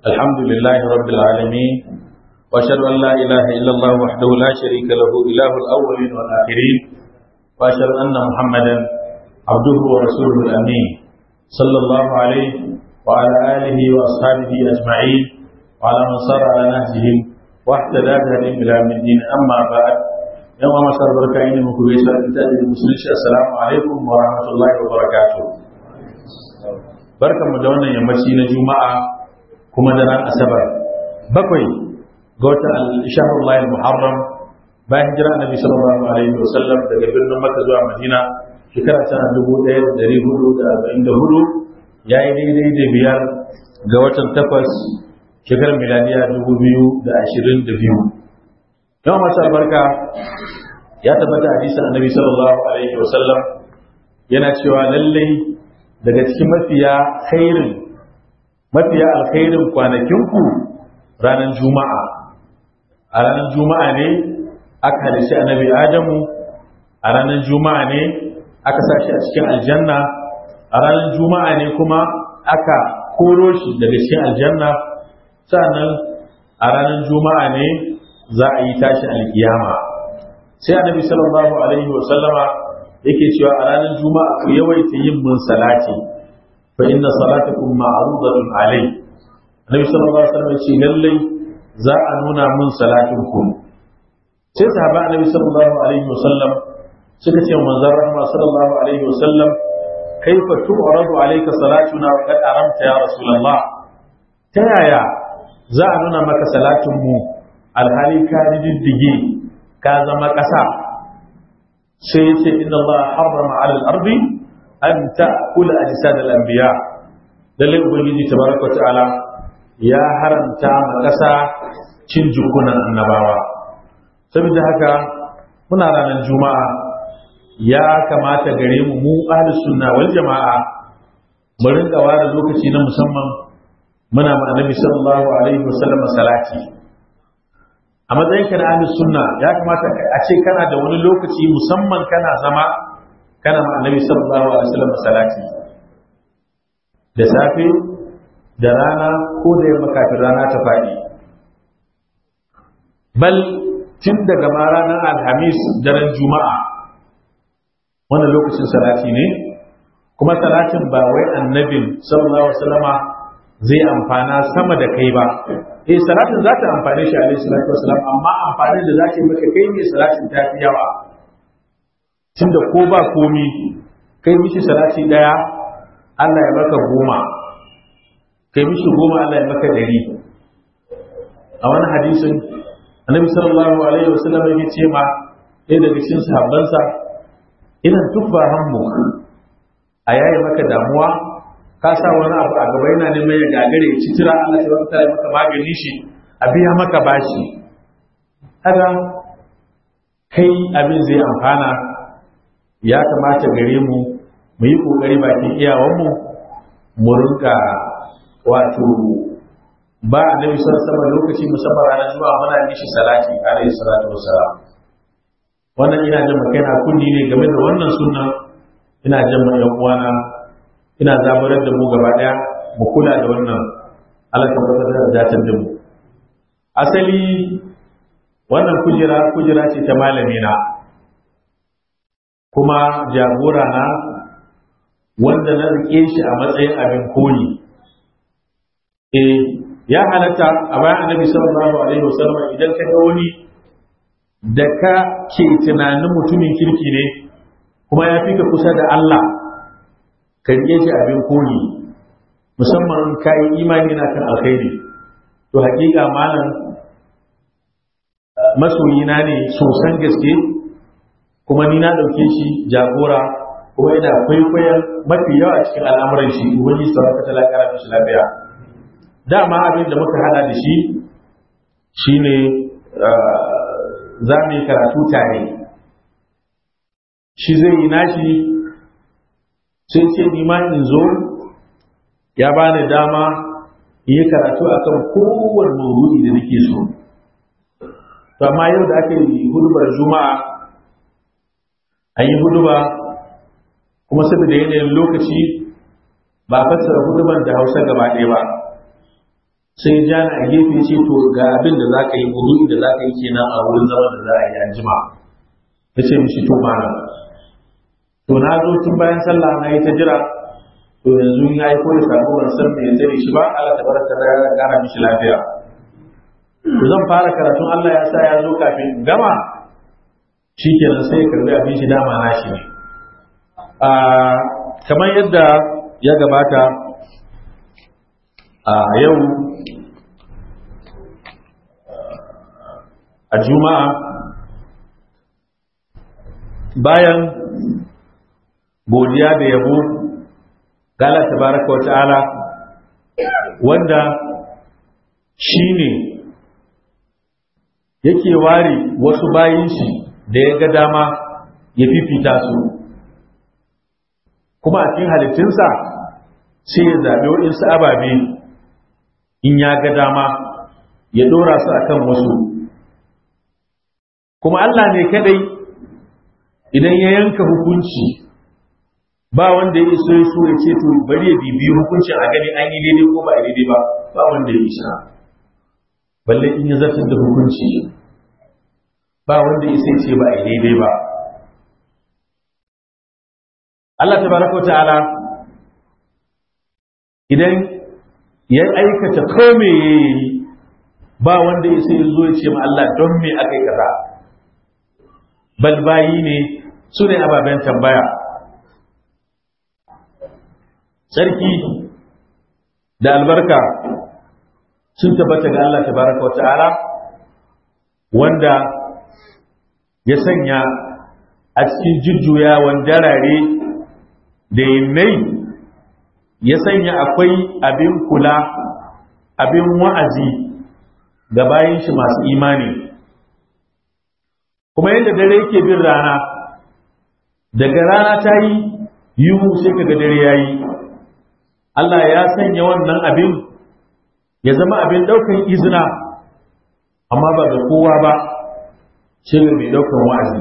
الحمد لله رب العالمين وأشهد أن لا إله إلا الله وحده لا شريك له إله الأولين والآخرين وأشهد أن محمدا عبده ورسوله الأمين صلى الله عليه وعلى آله وأصحابه أجمعين وعلى من صار على نهجهم واهتدى بهديهم إلى يوم الدين أما بعد يوم ما صار بركائين مكويسة إنتاج المسلمين السلام عليكم ورحمة الله وبركاته بركة مدونة يمشي جمعة kuma da ran asabar bakwai ga watan al-shahrul lahi muharram bayan hijira annabi sallallahu alaihi wasallam daga birnin makka zuwa madina shekara ta 1444 yayi daidai da biyar ga watan takwas shekarar miladiya 2022 yawan masu albarka ya tabbata hadisin annabi sallallahu alaihi wasallam yana cewa lallai daga cikin mafiya khairin mafiya alkhairin kwanakinku ranar juma'a a ranar juma'a ne aka halishi annabi adamu a ranar juma'a ne aka sashi a cikin aljanna a ranar juma'a ne kuma aka koro shi daga cikin aljanna sannan a ranar juma'a ne za a yi tashi alkiyama sai annabi sallallahu alaihi wa sallama yake cewa a ranar juma'a ku yawaita yin mun salati fa inna salatakum ma'rudatun alai annabi sallallahu alaihi wasallam ce lalle za a nuna mun salatin ku sai sahaba annabi sallallahu alaihi wasallam suka ce manzon rahma sallallahu alaihi wasallam kaifa tu'radu alayka salatuna wa qad aramta ya rasulullah ta yaya za a nuna maka salatin mu alhali ka diddige ka zama ƙasa sai ya ce inna Allah harrama 'ala al-ardi an ta'kula ajsad al-anbiya lalle ubangiji tabaraka ta'ala ya haramta ma kasa cin jikunan annabawa saboda haka muna ranar juma'a ya kamata gare mu mu ahli sunna wal jama'a mu rinka ware lokaci na musamman muna ma annabi sallallahu alaihi wasallam salati a matsayin ka na ahli sunna ya kamata a ce kana da wani lokaci musamman kana zama kana ma annabi sallallahu alaihi wasallam salati da safe da rana ko da yamma kafin rana ta faɗi bal tun daga ma ranar alhamis daren juma'a wannan lokacin salati ne kuma salatin ba wai annabin sallallahu alaihi wasallama zai amfana sama da kai ba eh salatin za ta amfane shi alaihi salatu wasallam amma amfanin da za ta yi maka kai ne salatin ta fi yawa tunda ko ba komi kai mishi salati daya Allah ya maka goma kai mishi goma Allah ya maka dari a wani hadisin annabi sallallahu alaihi wasallam ya ce ma ɗaya daga cikin sahabbansa ina tuffa hammu a yayi maka damuwa ka sa wani abu a gaba yana neman ya gagare ya citira Allah ya baka maka magani shi a biya maka bashi haka kai abin zai amfana ya kamata gare mu mu yi ƙoƙari bakin iyawanmu mu rinka wato ba a nabi sama lokaci musamman ranar zuwa muna mishi salati alaihi salatu wassalam wannan ina jin makaina kunni ne game da wannan sunna ina jin ma yan uwana ina zaburar da mu gaba daya mu kula da wannan Allah ta tabbatar da datar da mu asali wannan kujera kujera ce ta malami na kuma jagora na wanda na rike shi a matsayin abin koyi eh ya halatta a bayan annabi sallallahu alaihi wasallam idan ka ga wani da ka ke tunanin mutumin kirki ne kuma ya fi ka kusa da Allah ka rike shi abin koyi musamman ka yi imani na kan alkhairi to hakika malam masoyina ne sosan gaske kuma ni na ɗauke shi jagora kuma ina kwaikwayon mafi yawa cikin al'amuran shi ubangiji sauran ta lakara da shi lafiya dama abin da muka hada da shi shine za mu yi karatu tare shi zai yi nashi sai ce ni ma in zo ya bani dama in yi karatu akan kowane maudu'i da nake so to amma yau da aka yi hudubar juma'a an yi huduba kuma saboda yanayin lokaci ba fassara hudubar da hausa gaba ɗaya ba sai ja a gefe ce to ga abin da za ka yi wudu da za ka yi kenan a wurin zaman da za a yi anjima ya ce mishi to mana to na zo tun bayan sallah na yi ta jira to yanzu ya yi koyi sabo ban san me zai shi ba Allah ta baraka da ya kara mishi lafiya to zan fara karatun Allah ya sa ya zo kafin in gama shikenan sai ya karbi abin shi dama na shi ne a kamar yadda ya gabata a yau a juma'a bayan godiya da yabo ga Allah tabaraka wa ta'ala wanda shi ne yake ware wasu bayin shi da ya ga dama ya fifita su kuma a cikin halittunsa sai ya zaɓi waɗansu ababe in ya ga dama ya ɗora su a kan wasu kuma Allah ne kadai idan ya yanka hukunci ba wanda ya iso so ya ce to bari ya bibiyi hukuncin a gani an yi daidai ko ba a daidai ba ba wanda ya isa balle in ya zartar da hukunci ba wanda ya ce ba a daidai ba Allah tabaraka ta'ala idan ya aikata ko me yayi ba wanda ya sai zo ya ce ma Allah don me akai kaza bal bayi ne su ne ababen tambaya sarki da albarka sun tabbata ga Allah tabaraka wa ta'ala wanda ya sanya a cikin jujjuyawan darare da yinnai ya sanya akwai abin kula abin wa'azi ga bayan shi masu imani kuma yadda dare yake bin rana daga rana ta yi yiwu sai kaga dare ya yi Allah ya sanya wannan abin ya zama abin ɗaukan izina amma ba ga kowa ba shi ga mai ɗaukan wa'azi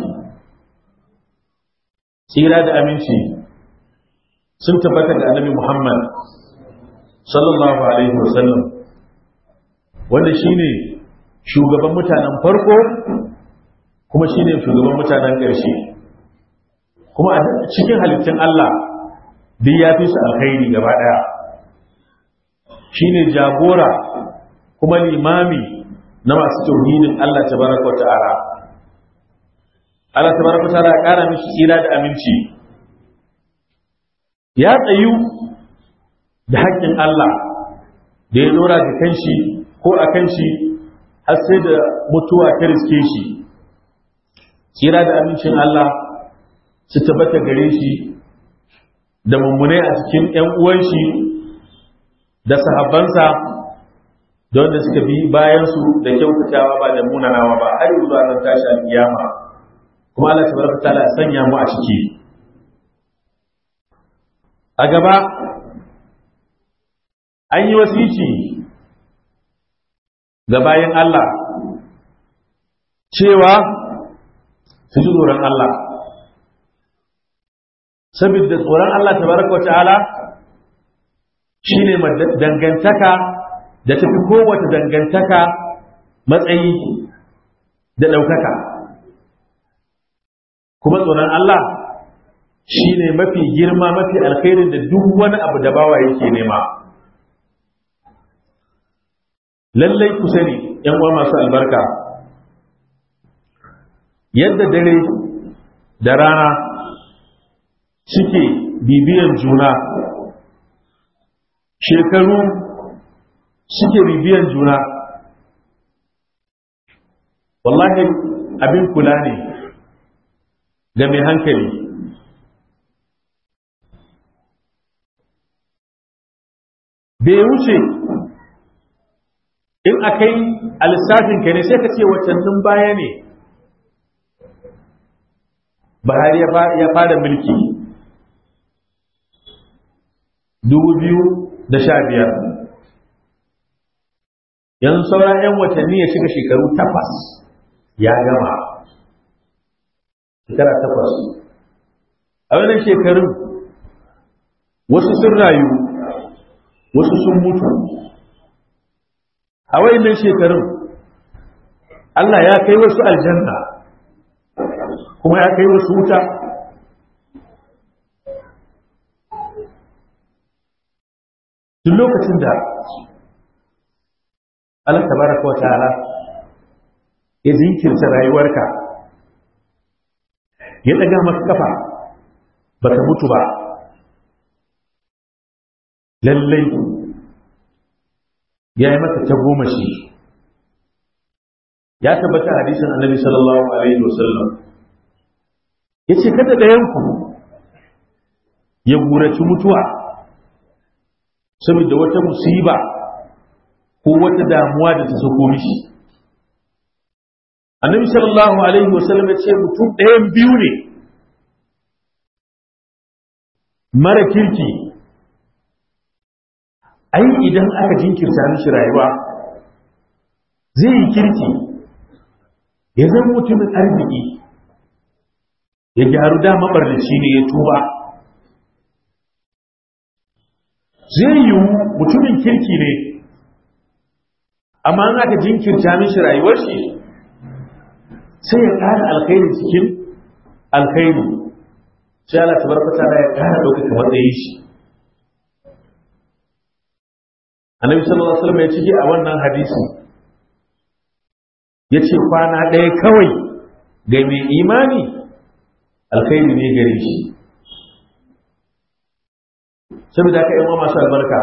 tsira da aminci sun tabbata da annabi Muhammad sallallahu alaihi wasallam wanda shine shugaban mutanen farko kuma shine shugaban mutanen ƙarshe kuma a cikin halittun Allah duk ya fi su alkhairi gaba ɗaya shine jagora kuma limami na masu tauhidin Allah tabaraka wa ta'ala Allah tabaraka wa ta'ala ya ƙara mishi tsira da aminci ya tsayu da haƙƙin Allah da ya dora ga kanshi ko a kanshi har sai da mutuwa ta riske shi tsira da amincin Allah su tabbata gare shi da mummunai a cikin ‘yan uwan shi da sahabbansa da wanda suka bi bayansu da kyautatawa ba da munanawa ba har yi zuwa nan tashi al'iyama kuma Allah tabaraka ta'ala ya sanya mu a ciki a gaba an yi wasici ga bayan Allah cewa su ji tsoron Allah saboda tsoron Allah tabaraka wa ta'ala shine dangantaka da tafi kowace dangantaka matsayi da ɗaukaka kuma tsoron Allah shine mafi girma mafi alkhairin da duk wani abu da bawa yake nema lallai ku sani yan uwa masu albarka yadda dare da rana suke bibiyan juna shekaru suke bibiyan juna wallahi abin kula ne ga mai hankali bai wuce in akai a lissafinka ne sai ka ce watannin baya ne Buhari ya fara mulki dubu biyu da sha biyar yanzu sauran 'yan watanni ya shiga shekaru takwas ya gama shekara takwas a wannan shekarun wasu sun rayu wasu sun mutu a wayannan shekarun Allah ya kai wasu aljanna kuma ya kai wasu wuta duk lokacin da Allah tabaraka wa ta'ala ya zinkirta rayuwarka ya daga maka kafa baka mutu ba lallai ya yi maka ta goma shi ya tabbata hadisin annabi sallallahu alaihi wasallam ya ce kada ɗayanku ya guraci mutuwa saboda wata musiba ko wata damuwa da ta sako mishi annabi sallallahu alaihi wasallam ya ce mutum ɗayan biyu ne mara kirki ai idan aka jinkirta mishi rayuwa zai yi kirki ya zama mutumin arziki ya gyaru da mabarnaci ne ya tuba zai yiwu mutumin kirki ne amma an aka jinkirta mishi rayuwar shi sai ya ƙara alkhairi cikin alkhairi sai Allah tabaraka ta'ala ya ƙara ɗaukaka matsayin shi annabi sallallahu alaihi wasallam ya cike a wannan hadisi ya ce kwana ɗaya kawai ga mai imani alkhairi ne gare shi saboda haka yan masu albarka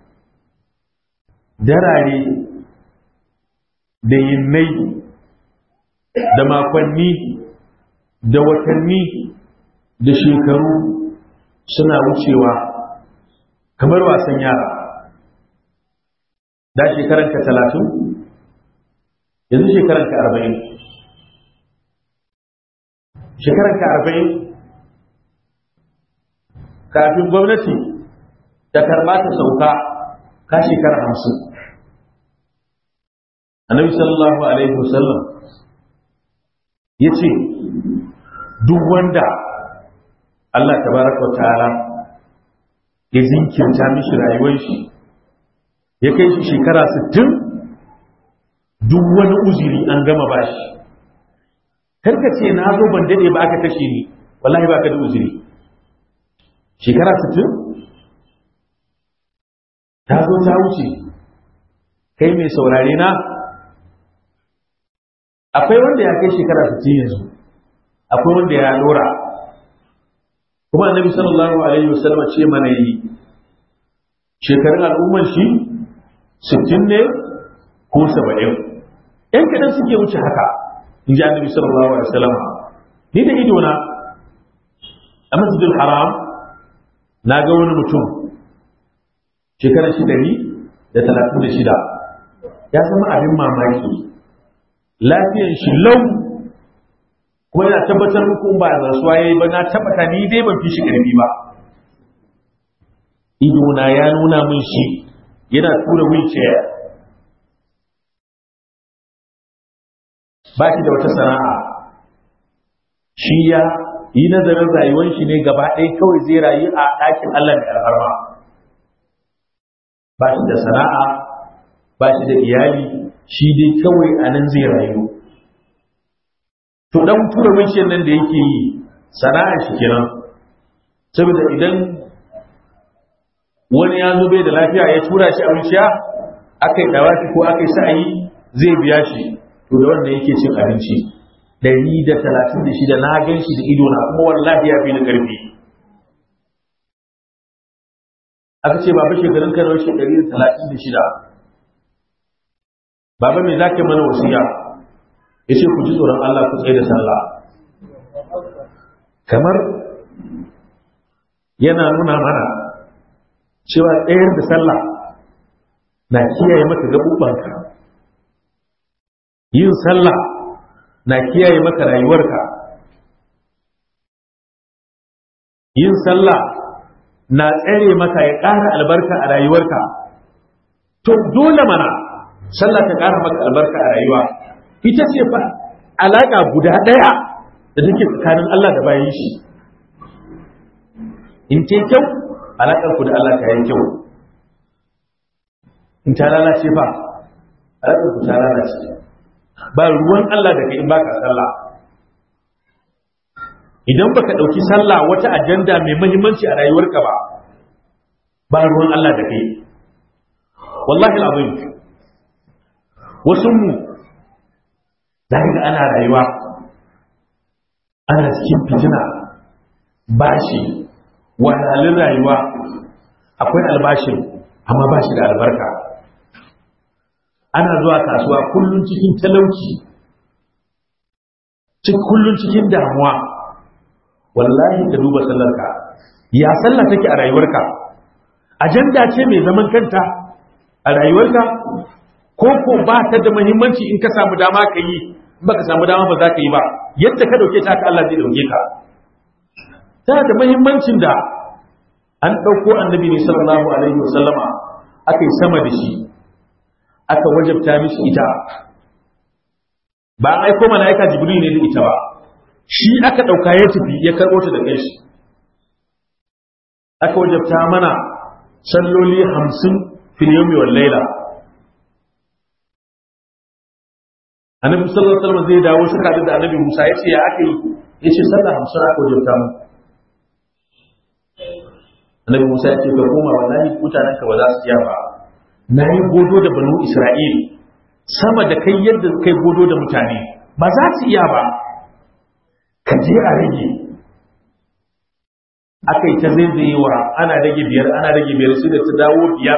darare da yinnai da makonni da watanni da shekaru suna wucewa kamar wasan yara da shekaranka talatin yanzu shekaranka arba'in shekaranka arba'in kafin gwamnati da karɓa ta sauka ka shekara hamsin annabi sallallahu alaihi wasallam ya ce duk wanda Allah tabaraka wa ta'ala ya zinkirta mishi rayuwar shi ya kai shi shekara 60 duk wani uziri an gama bashi karka ce na zo ban dade ba aka kashe ni wallahi ba ka da uziri shekara 60 ta zo ta wuce kai mai saurare na akwai wanda ya kai shekara 60 yanzu akwai wanda ya dora kuma annabi sallallahu alaihi wasallam ce mana yi shekarun al'ummar shi 60 ne ko 70 yan kadan suke wuce haka in ji annabi sallallahu alaihi wasallam ni da ido na a masjidil haram na ga wani mutum shekarar shi dari da talatin da shida ya zama abin mamaki lafiyan shi lau kuma yana tabbatar muku ba da rasuwa yayi ba na tabbata ni dai ban fi shi karfi ba ido na ya nuna min shi yana tura wheelchair ba shi da wata sana'a shi ya yi nazarin rayuwar shi ne gaba ɗaya kawai zai rayu a ɗakin Allah da alfarma ba shi da sana'a ba shi da iyali shi dai kawai a nan zai rayu to dan tura wincin nan da yake yi sana'ar shi kenan saboda idan wani ya zo bai da lafiya ya tura shi a wuciya aka yi dawaki ko aka yi sa'ayi zai biya shi to da wanda yake cin abinci ɗari da talatin da shida na gan shi da ido na kuma wallahi ya fi ni ƙarfi aka ce baba shekarun kan shi ɗari da talatin da shida baba me za ka mana wasiya ya ce ku ji tsoron Allah ku tsaye da sallah kamar yana nuna mana cewa tsayar da sallah na kiyaye maka gaɓuɓanka yin sallah na kiyaye maka rayuwarka yin sallah na tsere maka ya ƙara albarka a rayuwarka to dole mana sallah ta ƙara maka albarka a rayuwa ita ce fa alaƙa guda ɗaya da take tsakanin Allah da bayan shi in ce kyau alaƙar ku da Allah ta yi kyau in ta lalace fa alaƙar ku ta lalace ba ruwan Allah da kai in baka sallah idan baka ɗauki sallah wata ajanda mai muhimmanci a rayuwarka ba ba ruwan Allah da kai wallahi al'azim wasu mu da ga ana rayuwa ana cikin fitina bashi wahalhalun rayuwa akwai albashin amma ba shi da albarka ana zuwa kasuwa kullum cikin talauci kullum cikin damuwa wallahi ka duba sallarka ya sallah take a rayuwarka ajanda ce mai zaman kanta a rayuwarka ko ko ba ta da muhimmanci in ka samu dama ka yi in baka samu dama ba za ka yi ba yadda ka dauke ta ka Allah zai dauke ka tana da muhimmancin da an ɗauko annabi ne sallallahu alaihi wasallama aka yi sama da shi aka wajabta mishi ita ba an aiko mala'ika jibril ne da ita ba shi aka ɗauka ya tafi ya karɓo ta da kai shi aka wajabta mana salloli hamsin filiyomi wal laila annabi sallallahu alaihi wasallam zai dawo suka da annabi musa ya ce ya aka yi ya ce sallah hamsin aka wajabta mu annabi musa ya ce ka koma wallahi mutanen ka ba za su iya ba na yi godo da banu isra'il sama da kai yadda kai godo da mutane ba za su iya ba ka je a rage aka yi ta zaizayewa ana rage biyar ana rage biyar sai da ta dawo biyar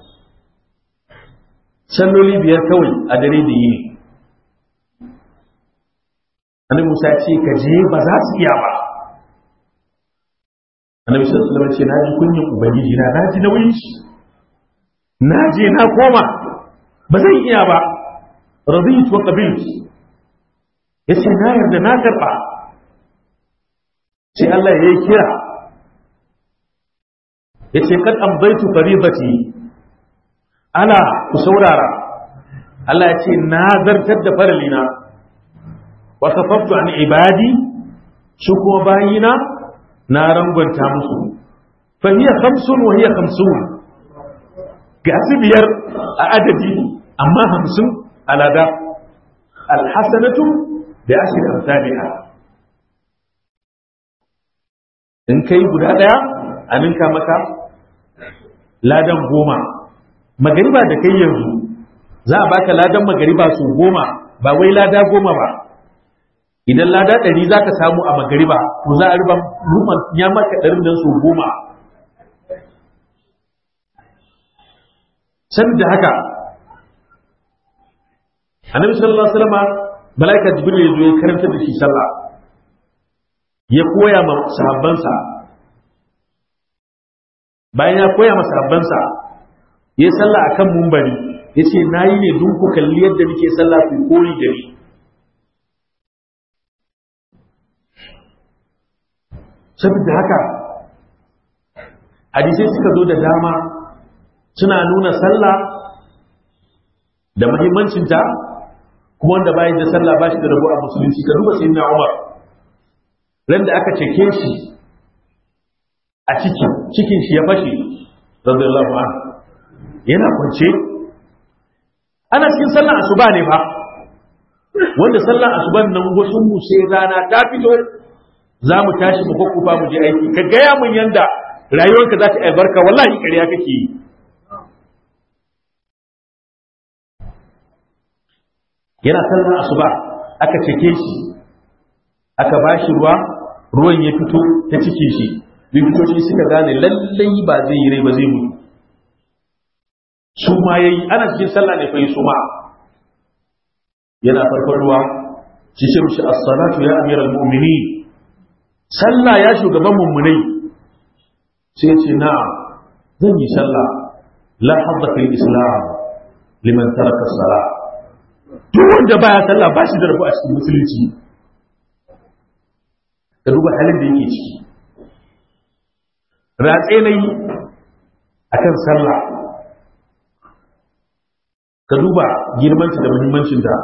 salloli biyar kawai a dare da yini annabi musa ce ka je ba za su iya ba annabi sallallahu alaihi wasallam ce na ji kunyin ubangiji na na ji nauyin shi na je na koma ba zan iya ba raditu wa qabiltu yace na yarda na karba sai Allah ya yi kira yace kad amdaitu faribati ala ku saurara Allah ya ce na zartar da faralina wa kafaftu an ibadi su kuma bayina na rangwanta musu fa hiya khamsun wa hiya khamsun ga su biyar a adadi amma hamsin alada alhasanatu da ashir amsalha in kai guda daya a ninka maka ladan goma magariba da kai yanzu za a baka ladan magariba su goma ba wai lada goma ba idan lada ɗari za ka samu a magariba to za a riba ruman ya maka ɗarin nan su goma da haka annabi sallallahu alaihi wasallam malaika jibril ya zo ya karanta da shi sallah ya koya ma sahabbansa bayan ya koya ma sahabbansa ya sallah akan mumbari ya ce na yi ne dun ku kalli yadda nake sallah ku koyi da ni saboda haka hadisai suka zo da dama suna nuna sallah da muhimmancinta kuma wanda bayan da sallah ba shi da rabu a musulunci ka duba sayyidina Umar ran da aka ceke shi a cikin cikin shi ya fashe radiyallahu anhu yana kwance ana cikin sallar asuba ne fa wanda sallar asuban nan wasu mu sai rana ta fito za mu tashi mu kwakkufa mu je aiki ka gaya mun yanda rayuwarka za ta albarka wallahi ƙarya kake yi yana sallar asuba aka ceke shi aka ba shi ruwa ruwan ya fito ta cike shi likitoci suka gane lallai ba zai yi rai ba zai mutu su ma yayi ana cikin sallah ne fa yi suma yana farfaruwa shi ce mishi as-salatu ya amiral mu'minin sallah ya shugaban mummunai sai ya ce na'am zan yi sallah la hadda fil islam liman taraka as-salah duk wanda baya sallah ba shi da rabu a cikin musulunci ka duba halin da yake ciki ratse na yi a kan sallah ka duba girmanta da muhimmancinta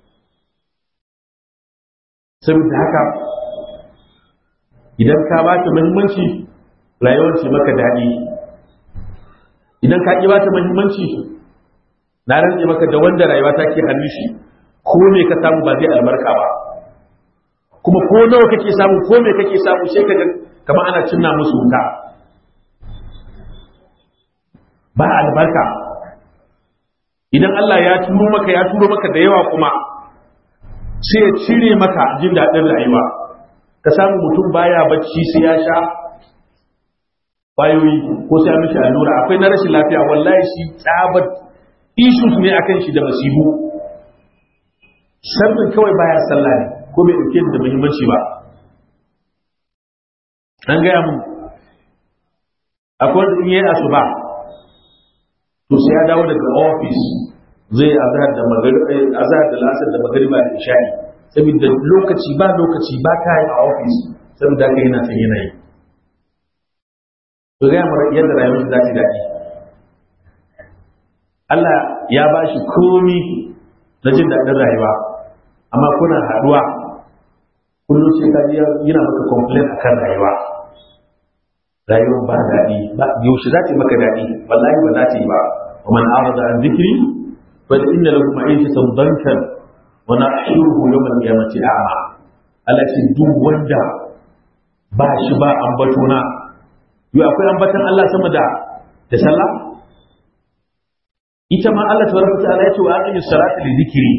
saboda haka idan ka ba ta muhimmanci rayuwar ce maka daɗi idan ka ƙi ba ta muhimmanci na rantse maka da wanda rayuwa ta ke hannun shi ko me ka samu ba zai albarka ba kuma ko nawa kake samu ko me kake samu sai ka kamar ana cinna musu wuta ba albarka idan Allah ya turo maka ya turo maka da yawa kuma sai ya cire maka jin daɗin rayuwa ka samu mutum baya bacci sai ya sha bayoyi ko sai ya mishi allura akwai na rashin lafiya wallahi shi tsabar issues ne akan shi da masibu sabbin kawai baya sallah ne ko bai dauke da muhimmanci ba an gaya mun akwai wanda in yi asuba to sai ya dawo daga office zai azhar da magariba azhar da lasar da magariba da isha'i saboda lokaci ba lokaci ba ka yi a office saboda haka yana son yanayi to ga mara yadda rayuwar za ta daɗi Allah ya ba shi komi na jin daɗin rayuwa amma kuna haɗuwa kullum sai ka yana maka complain akan rayuwa rayuwar ba daɗi ba yaushe za ta yi maka daɗi wallahi ba za ta yi ba wa man arada an zikri fa inna lahu ma'ishatan dankan wa nahshuruhu yawm al-qiyamati a'ma Allah ce duk wanda ba shi ba ambato na yau akwai ambatan Allah sama da da sallah ita ma Allah tabaraka ta'ala ya ce wa aqimis salata li dhikri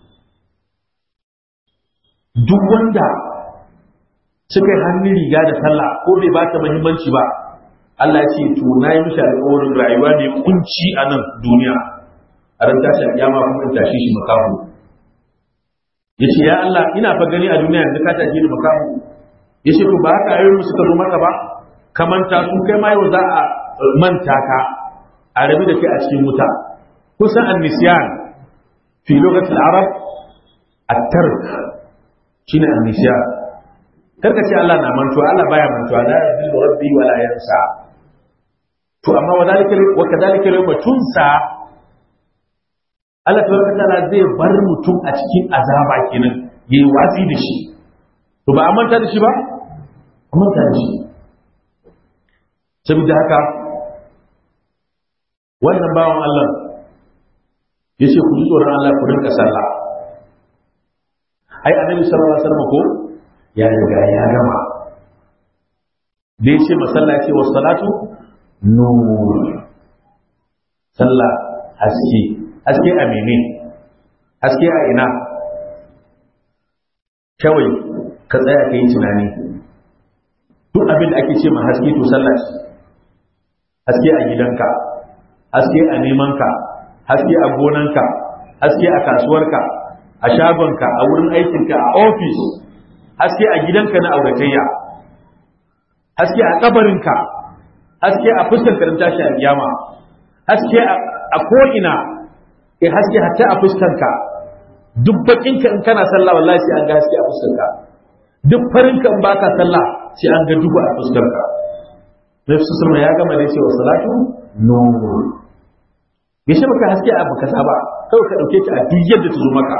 duk wanda suka yi hannun riga da sallah ko bai ba ta muhimmanci ba Allah ya ce to na yi mishi alƙawarin rayuwa ne kunci a nan duniya a ran tashi alƙiyama kuma in tashi shi makaho ya ce ya Allah ina fa gani a duniya yanzu ka tashi ni makaho ya ce to ba haka ayoyin suka zo maka ba ka manta su kai ma yau za a manta ka a rabi da kai a cikin wuta kusan annisyan fi lokacin arab at-tark shine annisyan karka ce Allah na mantuwa Allah baya mantuwa la yadillu rabbi wa la yansa to amma wa dalika wa kadalika yawma tunsa Allah tabaraka taala zai bar mutum a cikin azaba kenan yayi watsi da shi to ba a manta da shi ba a manta da shi saboda haka wannan bawan Allah ya ce ku ji tsoron Allah ku rinka sallah ai annabi sallallahu alaihi wasallam ko ya riga ya gama da ya ce masalla ce wa salatu nur sallah haske haske a mene haske a ina kawai ka tsaya ka yi tunani duk abin da ake ce ma haske to sallah ce haske a gidanka haske a nemanka haske a gonanka haske a kasuwarka a shagonka a wurin aikinka a ofis haske a gidanka na auratayya haske a kabarinka haske a fuskar karin tashi a kiyama haske a ko'ina e haske hatta a fuskanka duk bakinka in kana sallah wallahi sai an ga haske a fuskarka duk farinka in baka sallah sai an ga duhu a fuskarka Nabi Sulma ya gama da cewa salatu nur ya shi maka haske a baka saba kawai ka dauke ta a duk yadda ta zo maka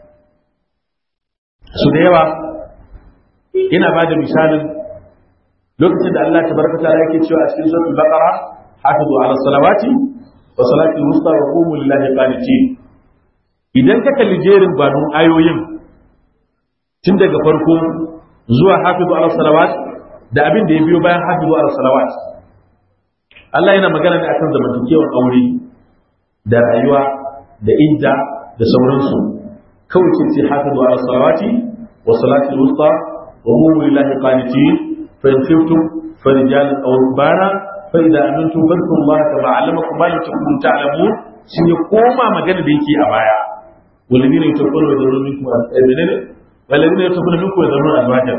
su da yawa ina ba da misalin lokacin da Allah tabaraka ta'ala yake cewa a cikin suratul baqara hafizu ala salawati wa salatul wusta wa qumu lillahi qanitin idan ka kalli jerin banun ayoyin tun daga farko zuwa hafizu ala salawat da abin da ya biyo bayan hafizu ala salawat Allah yana magana ne akan zamantakewar aure da rayuwa da idda da sauransu kawai ce ce hafizu ala salawati wa salatul wusta wa qumu lillahi qanitin fa in khiftum farijalan aw rubana fa idza amintum fadhkuru Allah kama allamakum ma lam takunu ta'lamun shi ne koma magana da yake a baya والذين يتوفون ويذرون منكم والذين يتوفون منكم ويذرون أزواجا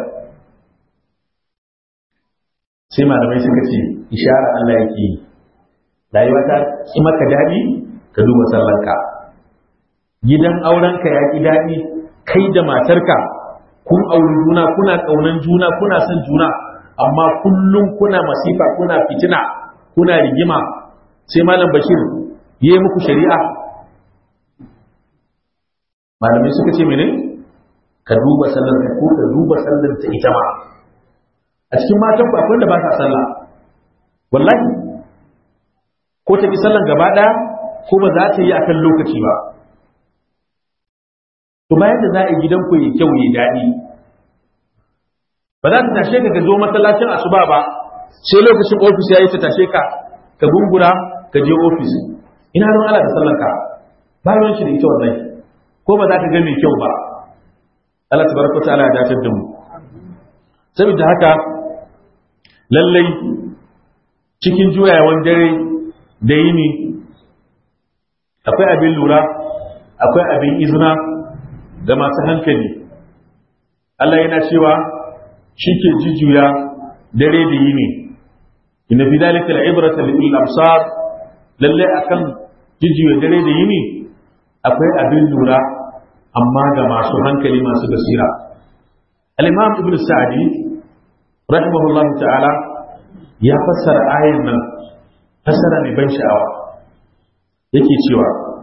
sai malamai suka ce ishara Allah yake yi rayuwa ta ki maka daɗi ka duba sallarka gidan aurenka ya ki daɗi kai da matarka kun auri juna kuna ƙaunan juna kuna son juna amma kullum kuna masifa kuna fitina kuna rigima sai malam bashir yi muku shari'a malamai suka ce mene ka duba sallar ka ko ka duba sallar ta ita ma a cikin matan ku akwai wanda ba sa sallah wallahi ko ta ki sallan gaba daya ko ba za ta yi akan lokaci ba to bayan da za a yi gidanku ya kyau ya daɗi ba za ta tashe ka ka zo masallacin asuba ba sai lokacin ofis ya yi ta tashe ka ka gungura ka je ofis ina don Allah da sallanka ba ruwan shi da ita wannan ko ba za ka ga mai kyau ba Allah tabaraka ta'ala ya dace da mu saboda haka lallai cikin juyawan dare da yini akwai abin lura akwai abin izina ga masu hankali Allah yana cewa shi ke jujjuya dare da yini inna fi dalika al'ibrata lil absar lalle akan jujjuya dare da yini akwai abin lura amma ga masu hankali masu basira al-imam ibn sa'di rahimahullahu ta'ala ya fassara ayan nan fassara mai ban sha'awa yake cewa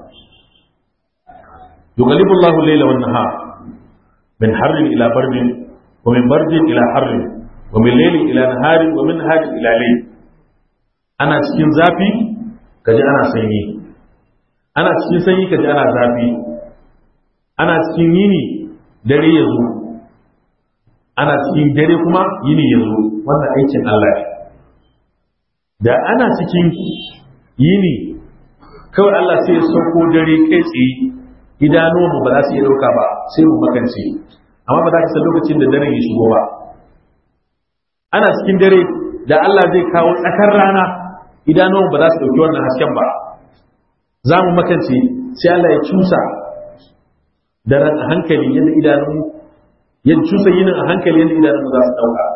yughalibu Allahu al-layla wan nahar min harrin ila bardin wa min bardin ila harrin wa min laylin ila naharin wa min naharin ila layl ana cikin zafi kaji ana sanyi ana cikin sanyi kaji ana zafi ana cikin yini dare ya zo ana cikin dare kuma yini ya zo wannan aikin Allah ne da ana cikin yini kawai Allah sai ya sauko dare kai tsaye idanuwanmu ba za su iya ɗauka ba sai mu makance amma ba za ka san lokacin da daren ya shigo ba ana cikin dare da Allah zai kawo tsakar rana idanuwanmu ba za su ɗauki wannan hasken ba za mu makance sai Allah ya cusa daren a hankali yadda idanunmu ya cusa yinin a hankali yadda idanunmu za su ɗauka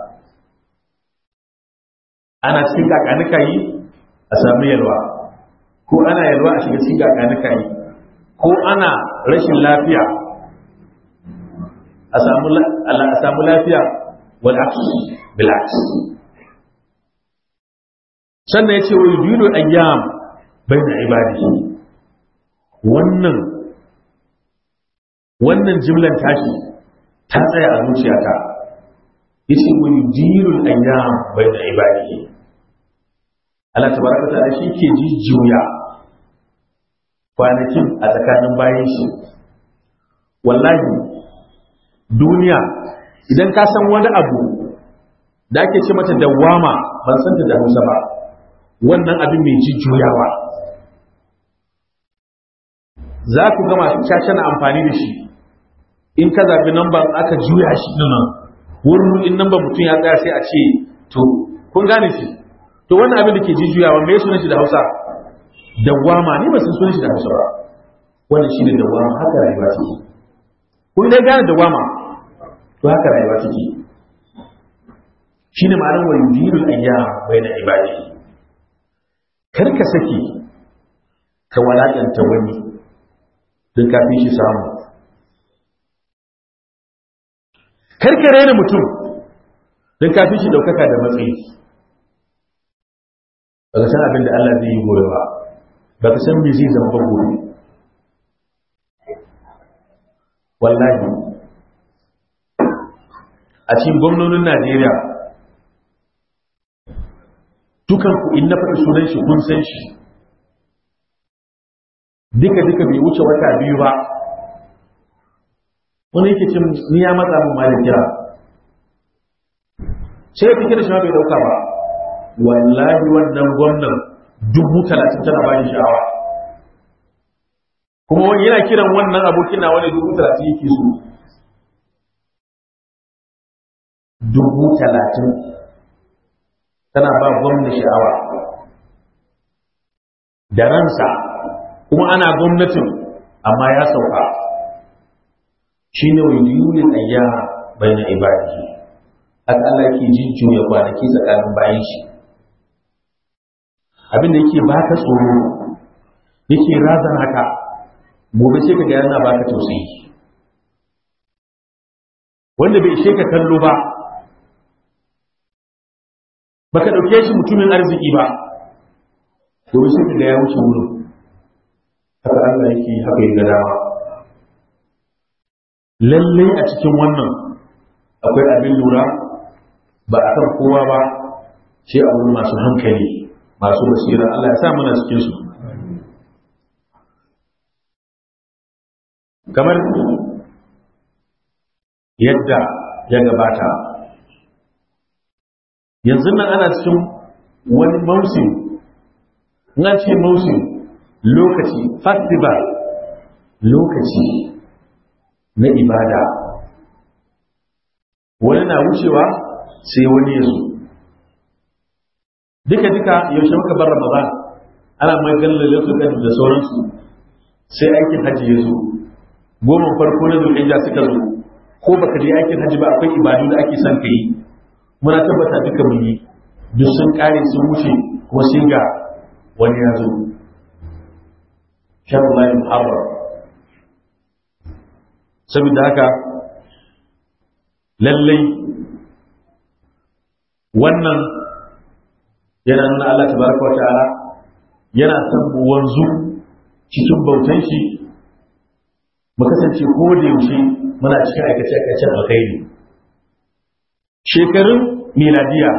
ana cikin kakanuka yi a sami yalwa ko ana yalwa a shiga cikin kakanuka yi ko ana rashin lafiya a samu lafiya wal bil sannan ya ce wa yudilu ayyam bayna ibadihi wannan wannan jimlan tashi ta tsaya a zuciyata yace wa yudilu ayyam bayna ibadihi Allah tabaraka ta'ala shi ke jijjuya kwanakin a tsakanin bayan shi wallahi duniya idan ka san wani abu da ake ce mata dawama ban san ta da Hausa ba wannan abin mai jujjuyawa za ku ga masu caca na amfani da shi in ka zaɓi namban aka juya shi nan wurin in namban mutum ya tsaya sai a ce to kun gane shi to wannan abin da ke jujjuyawa me sunan shi da Hausa dawama ne ba sun sunan shi da Hausa ba wannan shi ne dawama haka rayuwa take kun dai gane dawama to haka rayuwa take shine ma'anar wa yudirul ayyam bayna ibadihi kar ka saki ka walakanta wani don kafin shi samu kar ka raina mutum don kafin shi daukaka da matsayi ba ka san abin da Allah zai yi gobe ba ba ka san me zai zama ba gobe wallahi a cikin gwamnonin Najeriya dukan ku in na faɗi sunan shi kun san shi duka duka bai wuce wata biyu ba wani yake cin ni ya matsa min ma da kira sai ya kira shi ma bai dauka ba wallahi wannan gwamnan dubu talatin tana bayan sha'awa kuma wani yana kiran wannan abokin na wani dubu talatin yake so dubu talatin tana ba gwamna sha'awa da ransa kuma ana gwamnatin amma ya sauka shi ne wa yulin ayya bai na ibadihi haka Allah ke jujjuya kwanaki tsakanin bayan shi abin da yake baka tsoro yake razana ka gobe sai ka ga yana baka tausayi wanda bai ishe ka kallo ba baka dauke shi mutumin arziki ba gobe sai ka ga ya wuce wurin haka Allah yake haka ya dama lallai a cikin wannan akwai abin lura ba a kan kowa ba sai a wurin masu hankali masu basira Allah ya sa muna cikin su kamar yadda ya gabata yanzu nan ana cikin wani mausim na ce mausim lokaci festival lokaci na ibada wani na wucewa sai wani ya zo duka-duka yaushe muka bar ramadan ana maganar lokacin da sauransu sai aikin hajji ya zo goma farko na zulhijja suka zo ko baka je aikin hajji ba akwai ibadu da ake son ka yi muna tabbata duka mun yi duk sun kare sun wuce kuma sai ga wani ya zo shan Allah muharram saboda haka lallai wannan yana nuna Allah tabaraka wa ta'ala yana son mu wanzu cikin bautan shi mu kasance ko da yaushe muna cikin aikace aikacen alkhairi shekarun miladiya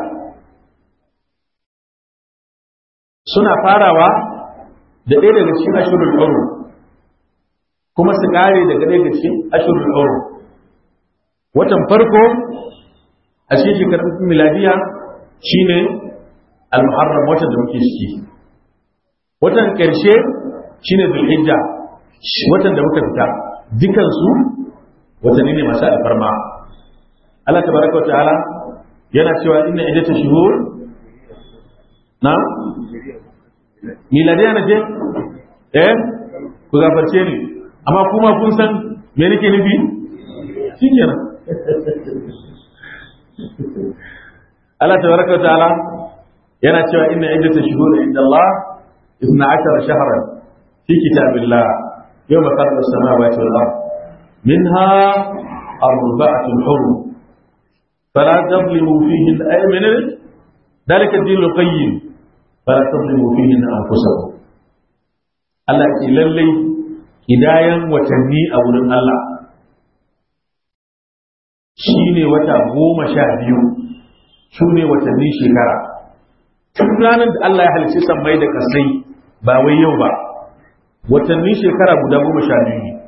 suna farawa da ɗaya daga cikin ashirin ɗauro kuma su ƙare daga ɗaya daga cikin ashirin ɗauro watan farko a cikin shekarun miladiya shine al-muharram watan da muke ciki watan ƙarshe shine zulhijja watan da muka fita dukansu watanni ne masu alfarma Allah tabaraka wa ta'ala yana cewa inna iddatu shuhur na miladiya na ce eh ku gafarce ni amma kuma kun san me nake nufi shikenan Allah tabaraka wa ta'ala yana cewa inna iddatu shuhur inda Allah 12 shahran fi kitabillah yawma khalaqa as-samawati wal ard minha arba'atun hurum فلا تظلموا فيهن أي من ذلك الدين القيم فلا تظلموا فيهن أنفسكم Allah ce lallai hidayen watanni a wurin Allah shi ne wata goma sha biyu su ne watanni shekara tun ranar da Allah ya halice sammai da kasai ba wai yau ba watanni shekara guda goma sha biyu ne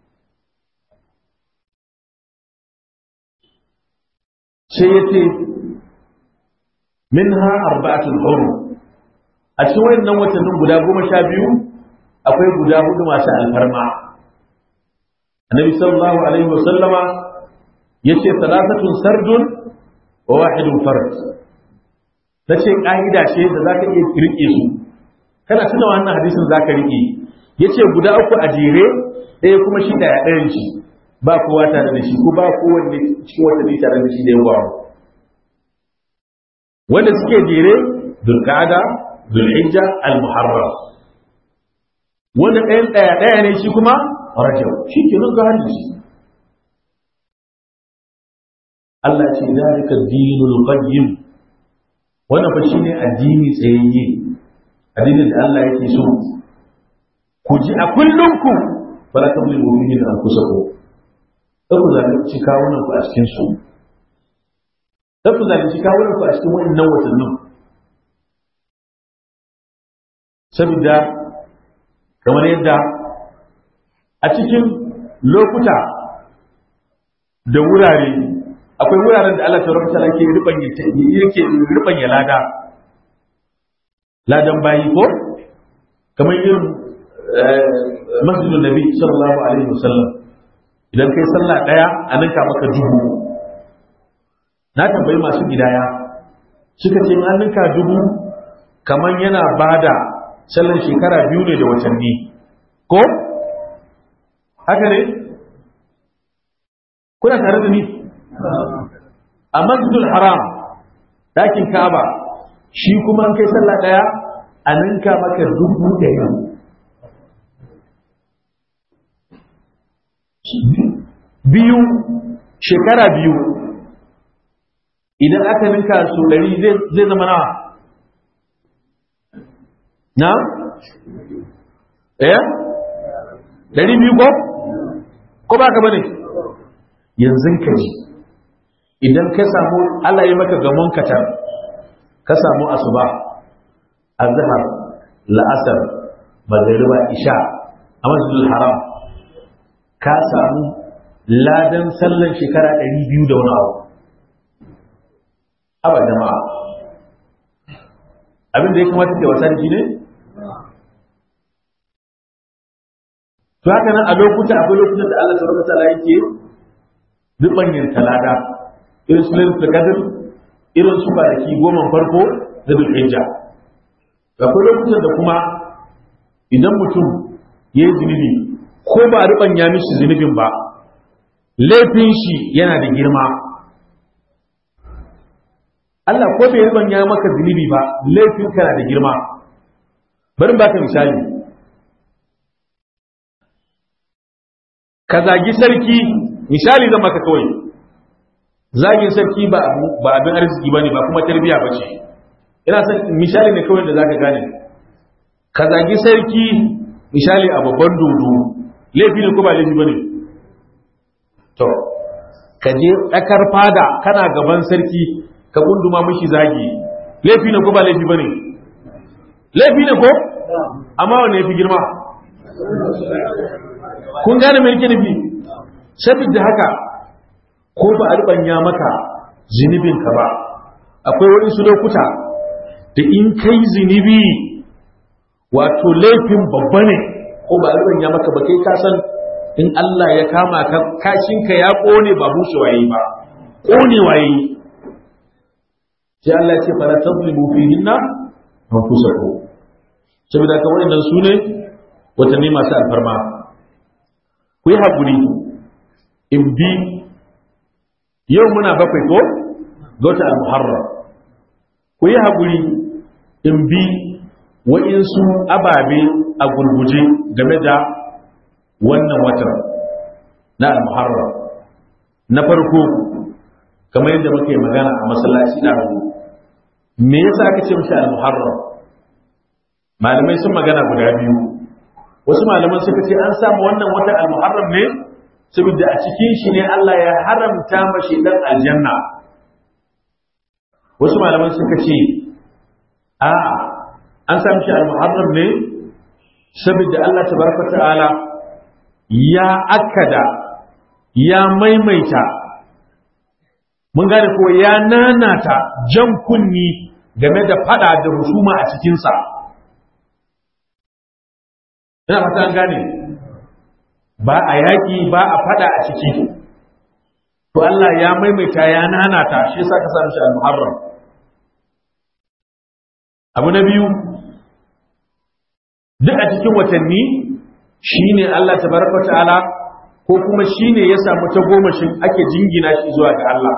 sai ya ce min ha arba'atul hurum a cikin wayannan watannin guda goma sha biyu akwai guda hudu masu alfarma annabi sallallahu alaihi wa sallama yace salatatun sardun wa wahidun fard nace ka'ida ce da zaka iya rike su kana tuna wannan hadisin zaka rike yace guda uku a jere ɗaya kuma shi da ɗayan shi ba kowa tare da shi ko ba kowanne cikin watanni tare da shi da yawa wanda suke jere dulqa'ada dulhijja al-muharram wanda ɗayan ɗaya ɗaya ne shi kuma rajab shi ke nan ga hadisi Allah ce zalika dinul qayyim wannan fa shine addini tsayayye addinin da Allah yake so ku ji a kullum ku fala tamliku fihi anfusakum sai ku zalunci kawunan ku a cikin su sai ku zalunci kawunan ku a cikin wannan watannin saboda kamar yadda a cikin lokuta da wurare akwai wuraren da Allah ta rubuta yake ribanya yake ribanya lada ladan bayi ko kamar irin masjidun nabi sallallahu alaihi wasallam idan kai sallah daya a ninka maka dubu na tambayi masu gidaya suka ce an ninka dubu kamar yana bada sallan shekara biyu ne da watanni ko haka ne kuna tare da ni a masjidul haram dakin ka'aba shi kuma an kai sallah daya a ninka maka dubu ɗaya biyu shekara biyu idan aka ninka su ɗari zai zama nawa na? eh? ɗari biyu ko? ko ba ka bane yanzu ka ji idan ka samu Allah yi maka gamon katar ka samu asuba azhar la'asar magariba isha a masjidul haram ka samu ladan sallan shekara ɗari biyu da wani abu haba jama'a abin da ya kamata ke wasa da shi ne to haka nan a lokuta akwai lokutan da Allah tabaraka ta'ala yake zubanyin talada irin su lailatul qadr irin su baraki goma farko da dulhijja akwai lokutan da kuma idan mutum ya yi zunubi ko ba riban ya mishi zunubin ba laifin shi yana da girma Allah ko bai riban ya maka zunubi ba laifin kana da girma bari baka misali ka zagi sarki misali zan maka kawai zagin sarki ba abin arziki ba ne ba kuma tarbiya ba ce ina san misali ne kawai da za ka gane ka zagi sarki misali a babban dodo laifi ne ko ba laifi ba ne to ka je tsakar fada kana gaban sarki ka gunduma mishi zagi laifi ne ko ba laifi ba ne laifi ne ko amma wane ya fi girma kun gane mai nake nufi saboda haka ko ba a rubanya maka zunubinka ba akwai waɗansu lokuta da in kai zunubi wato laifin babba ne ko ba a rubanya maka ba kai kasan in Allah ya kama ka kashinka ya ƙone ba bushe waye ba ƙone waye sai Allah ya ce fara tazlimu fihinna anfusakum saboda ka waɗannan su ne watanni masu alfarma ku yi haƙuri in bi yau muna bakwai ko ga wata al-muharram ku yi haƙuri in bi wa'insu ababe a gurguje game da wannan watan na al-muharram na farko kamar yadda muke magana a masallaci da me yasa aka ce mashi al-muharram malamai sun magana guda biyu wasu malaman suka ce an samu wannan wata al-muharram ne saboda a cikin shi ne Allah ya haramta mashi dan aljanna wasu malaman suka ce a an samu shi al-muharram ne saboda Allah tabaraka ta'ala ya akada ya maimaita mun gane ko ya nanata jan kunni game da fada da husuma a cikinsa ina fata an gane ba a yaƙi ba a fada a ciki to Allah ya maimaita ya nanata shi yasa ka samu shi al-muharram abu na biyu duk a cikin watanni shine Allah tabaraka ta'ala ko kuma shine ya samu ta gomashin ake jingina shi zuwa ga Allah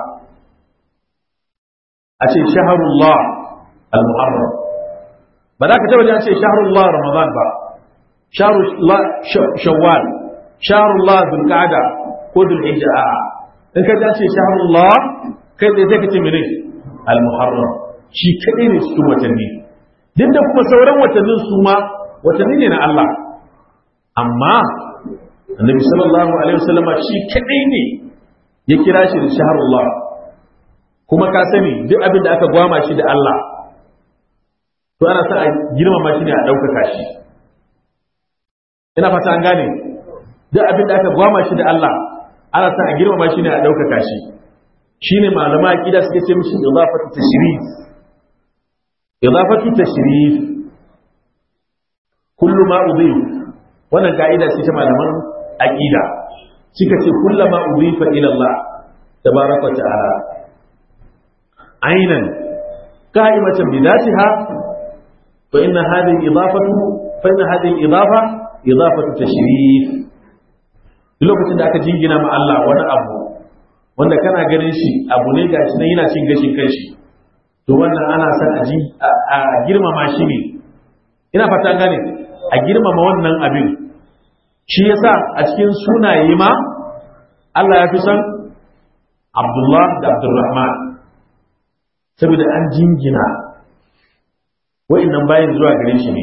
a ce shaharullah al-muharram ba za ka taba ce shaharullah ramadan ba shaharullah shawwal shaharullah zulqa'da ko dhulhijja a'a in ka ce shaharullah kai da sai ka ce mene al-muharram shi kadai ne cikin watanni duk da kuma sauran watannin su ma watanni ne na Allah amma annabi sallallahu alaihi wasallama shi kadai ne ya kira shi da shaharullah kuma ka sani duk abin da aka gwama shi da Allah to ana sa a girmama shi ne a ɗaukaka shi ina fata an gane duk abin da aka gwama shi da Allah ana sa a girmama shi ne a ɗaukaka shi shine malama aqida suke ce mishi idafatu tashrif idafatu tashrif kullu ma udhif wannan ka'ida ce ta malaman aqida suka ce kullu ma udhifa ila Allah tabaraka ta'ala عينا قائمة بذاتها فإن هذه الإضافة فإن هذه الإضافة إضافة تشريف lokacin da aka jingina ma Allah wani abu wanda kana ganin shi abu ne gashi nan yana cin gashin kanshi to wannan ana san a girmama shi ne ina fata gane a girmama wannan abin shi yasa a cikin sunaye ma Allah ya fi son Abdullah da Abdulrahman saboda an jingina wa'annan bayan zuwa gare shi ne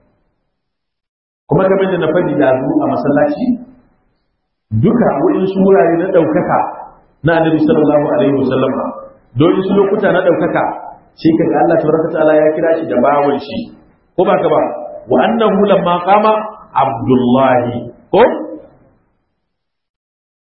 kuma game da na faɗi da zu a masallaci duka wa'insu wurare na ɗaukaka na annabi sallallahu alaihi wasallam don su lokuta na ɗaukaka shi kaga Allah tabaraka ta'ala ya kira shi da bawan shi ko ba ka ba wa annahu lamma qama abdullahi ko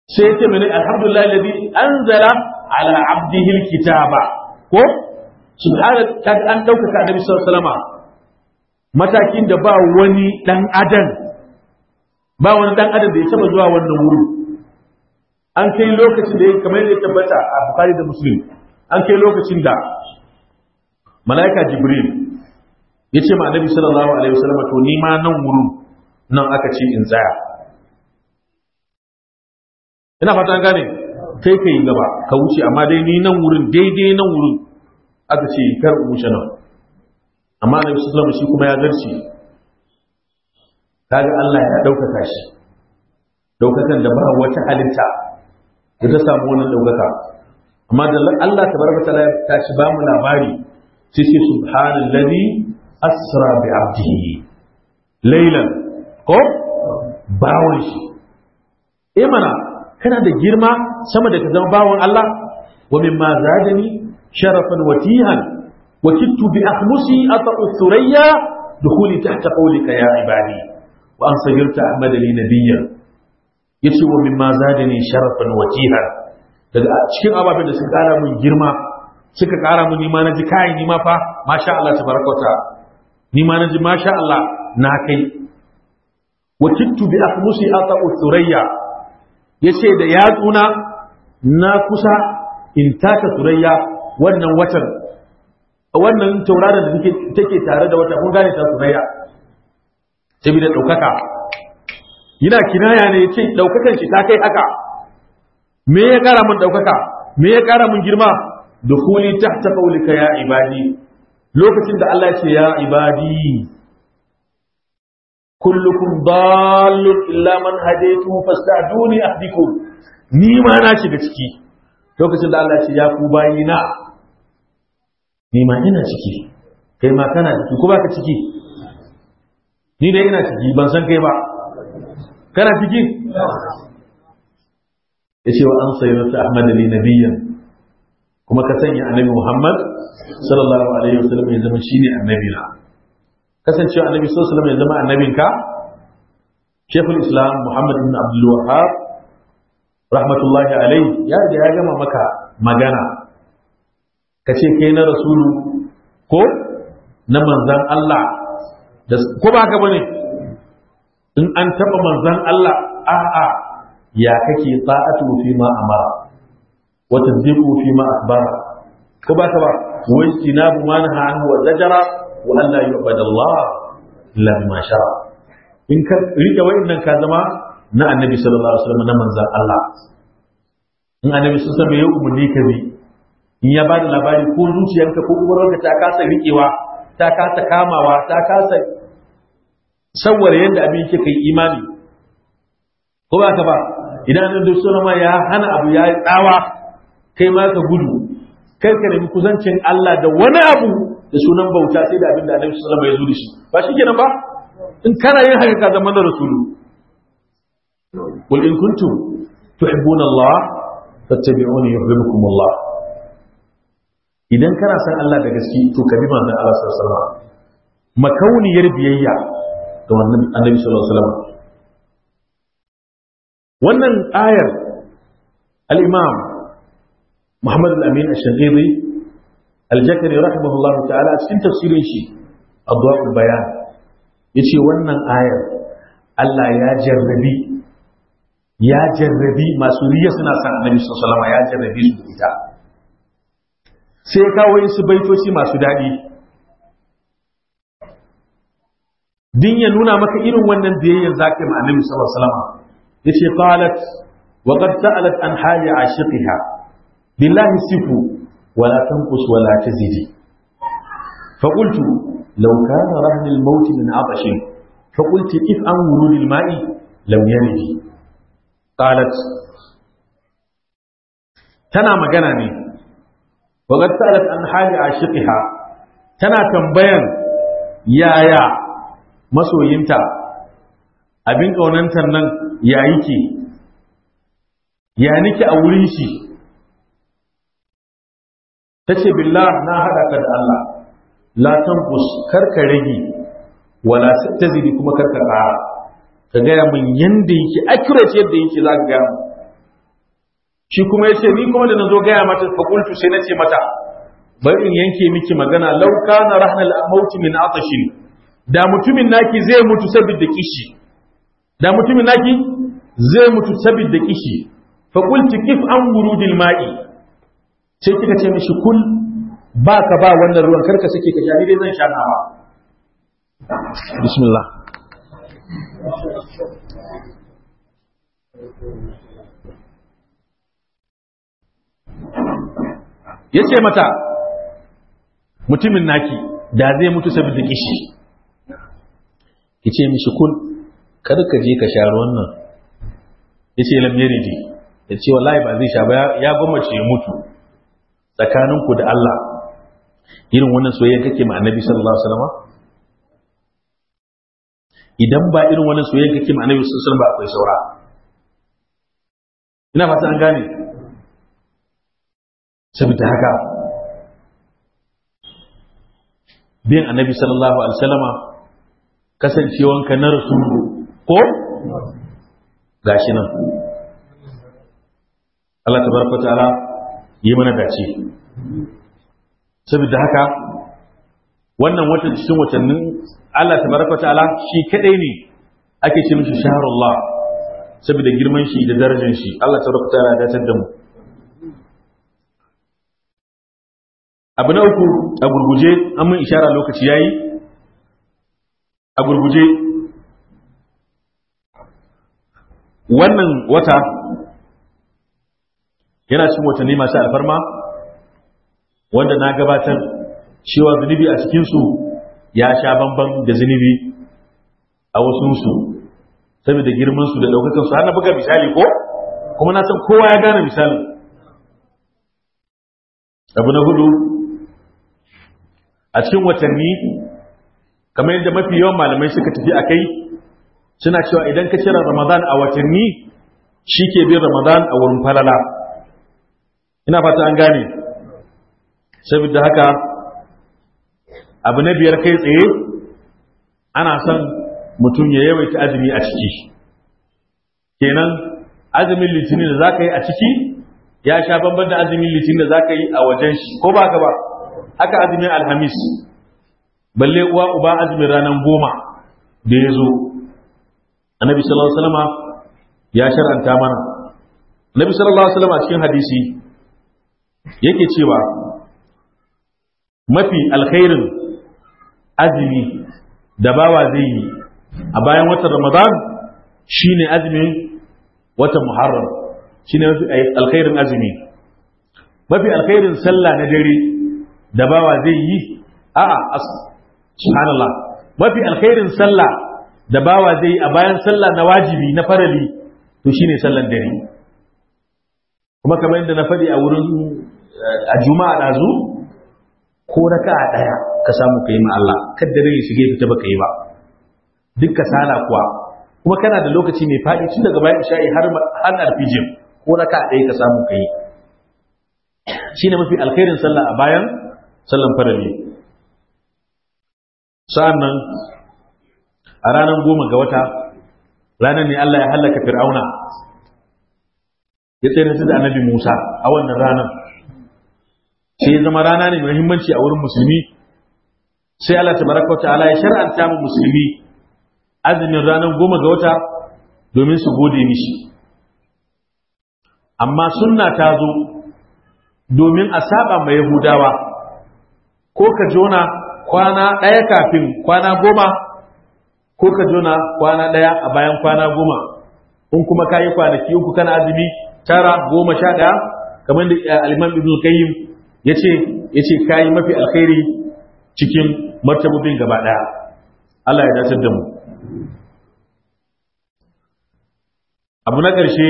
sai ce mene alhamdulillah alladhi anzala ala abdihi alkitaba ko subhana kaga an ɗaukaka annabi sallallahu alaihi wasallam matakin da ba wani dan adam ba wani dan adam da ya taba zuwa wannan wuri an kai lokacin da ya kamar yadda ya tabbata a Bukhari da Muslim an kai lokacin da malaika Jibril ya ce ma annabi sallallahu alaihi wasallam to ni ma nan wurin nan aka ce in tsaya ina fata an gane kai kai gaba ka wuce amma dai ni nan wurin daidai nan wurin aka ce kar in wuce nan amma annabi sallallahu alaihi wasallam shi kuma ya zarce kaga Allah ya daukaka shi daukakan da ba wata halitta da ta samu wannan daukaka amma da Allah tabaraka taala ta ci ba mu labari sai sai subhanallazi asra bi abdihi laylan ko bawon shi eh mana kana da girma sama da ka zama bawon Allah wa mimma zadani sharafan watihan wa kittu bi akhmusi ata'u thurayya dukhuli tahta qawlika ya ibadi wa an sayyarta ahmad li nabiyyan yace wa mimma zadani sharafan watihan daga cikin ababen da suka kara mun girma suka kara mun nima na ji kai nima fa masha Allah tabaraka wa ta'ala nima na ji masha Allah na kai wa kittu bi akhmusi ata'u thurayya yace da yatsuna na kusa in taka thurayya wannan watan wannan tauraron da take tare da wata kun gane ta thurayya saboda daukaka yana kinaya ne yace daukakan shi ta kai haka me ya kara mun daukaka me ya kara mun girma dukuli tahta qawlika ya ibadi lokacin da Allah ya ce ya ibadi kullukum dallun illa man hadaytu fasta'duni ahdikum ni ma na shiga ciki lokacin da Allah ya ce ya ku bayina ni ma ina ciki kai ma kana ciki ko baka ciki ni dai ina ciki ban san kai ba kana ciki yace wa an sayyidatu ahmad li nabiyyan kuma ka sanya annabi muhammad sallallahu alaihi wasallam ya zama shine annabi na kasancewa annabi sallallahu alaihi wasallam ya zama annabinka shaykhul islam muhammad ibn abdul wahhab rahmatullahi alaihi ya da ya gama maka magana ka ce kai na rasulu ko na manzan Allah ko ba haka bane in an taba manzan Allah a'a ya kake ta'atu fi ma amara wa tasdiqu fi ma akhbara ko ba ka ba wa istinabu ma naha anhu wa zajara wa an la yu'badu Allah illa bima shara in ka rike wa'annan ka zama na annabi sallallahu alaihi wasallam na manzan Allah in annabi sun san me ya umarni ka bi in ya bada labari ko zuciyarka ko umarwarka ta kasa rikewa ta kasa kamawa ta kasa sawwara yadda abin yake kai imani ko ba ka ba idan annabi sallallahu alaihi ya hana abu ya yi tsawa kai ma ka gudu kai ka nemi kusancin Allah da wani abu da sunan bauta sai da abin da annabi sallallahu alaihi ya zo da shi ba shi kenan ba in kana yin haka ka zama na rasulu قل إن كنتم تحبون الله فاتبعوني يحببكم الله idan kana san Allah da gaske to ka bi manzon Allah sallallahu alaihi wasallam makauniyar biyayya ga wannan Annabi sallallahu alaihi wasallam wannan ayar al-Imam Muhammad al-Amin al-Shaghiri al-Jakari rahimahullahu ta'ala cikin tafsirin shi Adwa'ul Bayan yace wannan ayar Allah ya jarrabi ya jarrabi masu riya suna san Annabi sallallahu alaihi wasallam ya jarrabi su da ita sai kawo su baitoci masu daɗi din ya nuna maka irin wannan biyayyar zaka yi annabi sallallahu alaihi wasallam yace qalat wa qad sa'alat an hali ashiqiha billahi sifu wa la tanqus wa la tazidi fa qultu law kana rahn al maut min atash fa qulti if an wurud al ma'i lam yaridi qalat tana magana ne وقد سألت عن حال عاشقها tana tambayan yaya masoyinta abin ƙaunantar nan ya yake ya nike a wurin shi ta ce billah na haɗa ka da Allah la tanqus karka rage wala tazidi kuma karka ƙara ka gaya min yanda yake accurate yadda yake za ka gaya shi kuma yace ni kuma da nazo gaya mata fa qultu sai nace mata bari in yanke miki magana law kana rahnal maut min atashin da mutumin naki zai mutu saboda kishi da mutumin naki zai mutu saboda kishi fa qultu kif an wurudil ma'i sai kika ce mishi kul ba ka ba wannan ruwan karka sake ka sha ni dai zan sha nawa bismillah ya ce mata mutumin naki da zai mutu saboda kishi ya ce mishi kun kada ka je ka sha ruwan nan ya ce lamyari ji ya ce wallahi ba zai sha ba ya gwammace ya mutu tsakaninku da Allah irin wannan soyayya kake ma annabi sallallahu alaihi wasallam idan ba irin wannan soyayya kake ma annabi sallallahu alaihi wasallam ba akwai saura ina fata an gane saboda haka bin annabi sallallahu alaihi wasallama kasancewanka na rasulu ko gashi nan Allah tabaraka ta'ala yi mana dace saboda haka wannan watan cikin watannin Allah tabaraka ta'ala shi kadai ne ake ce mishi shahrullah saboda girman shi da darajar shi Allah tabaraka ta'ala ya dace da mu abu na uku a gurguje an mun ishara lokaci yayi a gurguje wannan wata yana cikin watanni masu alfarma wanda na gabatar cewa zunubi a cikinsu ya sha bamban da zunubi a wasunsu saboda girmansu da ɗaukakansu har na buga misali ko kuma na san kowa ya gane misalin abu na hudu a cikin watanni kamar yadda mafi yawan malamai suka tafi a kai suna cewa idan ka cire ramadan a watanni shi ke bin ramadan a wurin falala ina fata an gane saboda haka abu na biyar kai tsaye ana son mutum ya yawaita azumi a ciki kenan azumin litinin da za ka yi a ciki ya sha bamban da azumin litinin da za ka yi a wajen shi ko ba ka ba haka azumin alhamis balle uwa uba azumin ranar goma da ya zo annabi sallallahu alaihi wasallama ya shar'anta mana annabi sallallahu alaihi wasallama cikin hadisi yake cewa mafi alkhairin azumi da bawa zai yi a bayan watan ramadan shine azumin watan muharram shine mafi alkhairin azumi mafi alkhairin sallah na dare da bawa zai yi a'a subhanallah mafi alkhairin sallah da bawa zai yi a bayan sallah na wajibi na farali to shine sallan dare kuma kamar yadda na faɗi a wurin a juma'a ɗazu ko raka a ɗaya ka samu ka yi ma Allah kadda ya shige fita baka yi ba duk kasala kuwa kuma kana da lokaci mai faɗi tun daga bayan isha'i har har alfijin ko raka a ɗaya ka samu ka yi shine mafi alkhairin sallah a bayan sallan farali sa'an nan a ranar goma ga wata ranar ne Allah ya hallaka fir'auna ya tsere da annabi Musa a wannan ranar sai ya zama rana ne mai muhimmanci a wurin musulmi sai Allah tabaraka wa ta'ala ya shar'anta mu musulmi azumin ranar goma ga wata domin su gode mishi amma sunna ta zo domin a saba mai yahudawa ko ka jona kwana ɗaya kafin kwana goma ko ka jona kwana ɗaya a bayan kwana goma in kuma ka yi kwanaki uku kana azumi tara goma sha ɗaya kamar da alimam ibn qayyim ya ce ya ce ka yi mafi alkhairi cikin martabobin gaba ɗaya Allah ya dace da mu abu na ƙarshe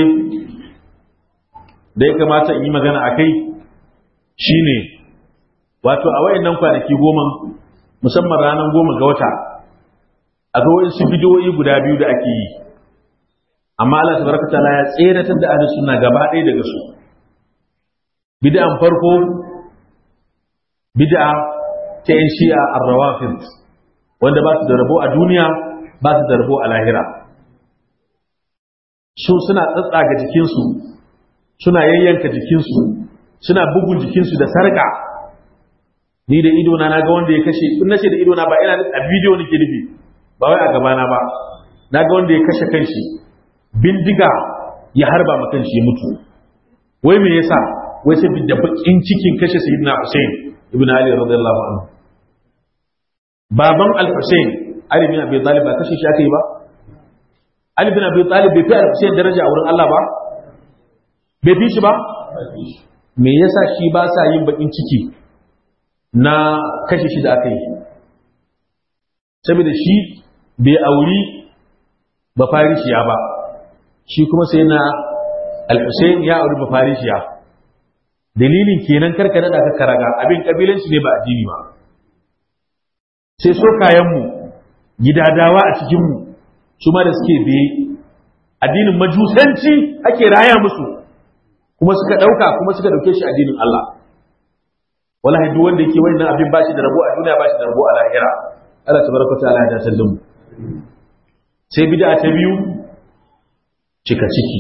da ya kamata in yi magana a kai shine wato a wayannan kwanaki goma musamman ranar goma ga wata a ga wasu bidiyoyi guda biyu da ake yi amma Allah tabaraka ta'ala ya tseratar da ahlus sunna gaba ɗaya daga su bid'an farko bid'a ta yan shi'a ar-rawafid wanda ba su da rabo a duniya ba su da rabo a lahira su suna tsatsaga jikinsu suna yayyanka jikinsu suna bugun jikinsu da sarƙa ni da idona na ga wanda ya kashe in nace da idona ba ina a bidiyo nake nufi ba wai a gabana ba na ga wanda ya kashe kanshi bindiga ya harba ma kanshi ya mutu wai me yasa wai sai da bakin cikin kashe sayyidina Hussein ibn Ali radiyallahu anhu baban al-Hussein Ali bin Abi Talib ba kashe shi aka yi ba Ali bin Abi Talib bai fi al-Hussein daraja a wurin Allah ba bai fi shi ba me yasa shi ba sa yin bakin ciki na kashe shi da aka yi saboda shi bai auri ba farishiya ba shi kuma sai na al-Hussein ya auri ba farishiya dalilin kenan karkare da aka karaga abin kabilanci ne ba addini ba sai so kayanmu gidadawa a cikinmu su ma da suke biye addinin majusanci ake raya musu kuma suka ɗauka kuma suka ɗauke shi addinin Allah wallahi duk wanda yake wannan abin bashi da rabo a duniya bashi da rabo a lahira Allah tabaraka ta'ala ya dace mu sai bid'a ta biyu cika ciki